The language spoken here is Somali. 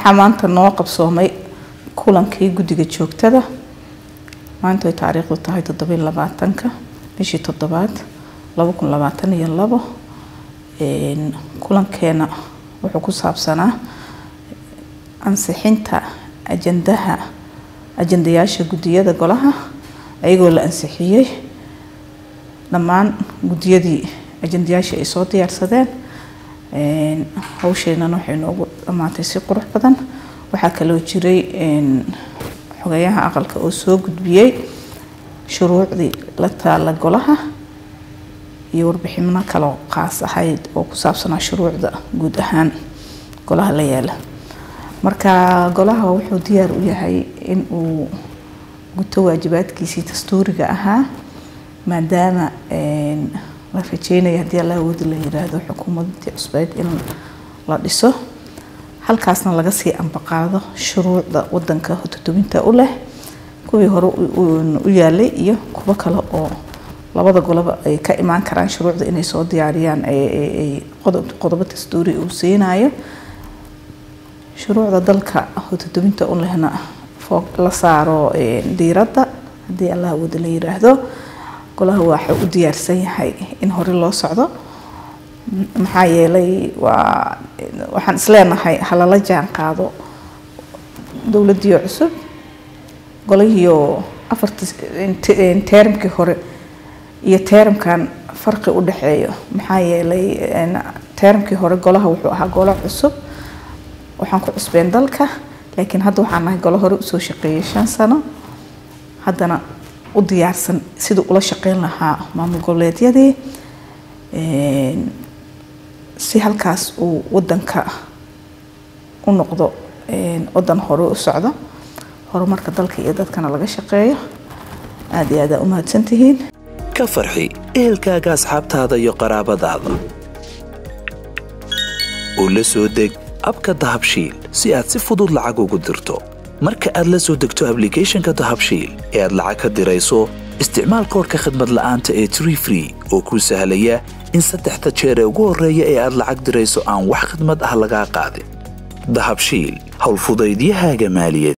waxaa maanta noo qabsoomay kulankii guddiga joogtada maanta ay taariikhdu tahay toddobiy labaatanka bishii toddobaad laba kun labaatan iyo labo kulankeena wuxuu ku saabsanaa ansixinta ajandaha ajandayaasha guddiyada golaha ayagoo la ansixiyey dhammaan guddiyadii ajandayaashii ay soo diyaarsadeen hawsheenana waxay noogu dhammaatay si qurux badan waxaa kaloo jiray xogeyaha aqalka oo soo gudbiyey shuruucdii la taala golaha iyo warbixino kaloo qaas ahayd oo ku saabsanaa shuruucda guud ahaan golaha la yaala marka golaha wuxuu diyaar u yahay in uu guto waajibaadkiisii dastuuriga ahaa maadaama la rajeynaya haddii alla awoodi la yiraahdo xukuumadii cusbeed in la dhiso halkaasna laga sii ambaqaado shuruucda wadanka hotodobinta u leh kuwii hore u yaalay iyo kuwo kale oo labada goloba ay ka imaan karaan shuruucda inay soo diyaariyaan qodobo dastuuri uu siinayo shuruucda dalka hotodobinta u lehna la saaro diiradda haddii allah awooda la yiraahdo golaha waxa u diyaarsan yahay in hore loo socdo maxaa yeelay waa waxaan isleenahay halala jaan qaado dowladdiio cusub golahiio afarta teeramkii hore iyo teeramkan farqi u dhexeeyo maxaa yeelay teeramkii hore golaha wuxuu ahaa golo cusub waxaan ku cusbeen dalka laakiin hadda waxaan nahay golo hore usoo shaqeeyay shan sano haddana u diyaarsan siduu ula shaqeyn lahaa maamul goboleedyadii si halkaas uu wadanka u noqdo wadan hore u socdo horumarka dalka iyo dadkana laga shaqeeyo aad iyo aad aa u mahadsantihiin ka farxi ehelkaaga asxaabtaada iyo qaraabadaada oo la soo deg abka dahabshiil si aad si fudud lacag ugu dirto marka aad la soo degto ablicathonka dahabshiil ee aad lacag ka dirayso isticmaal koorka khadmad la'aanta ee tree free oo kuu sahlaya in saddexda jeer ee ugu horreeya ee aad lacag dirayso aan wax khidmad ah lagaa qaadin dahabshiil howlfudaydiyahaaga maaliyaed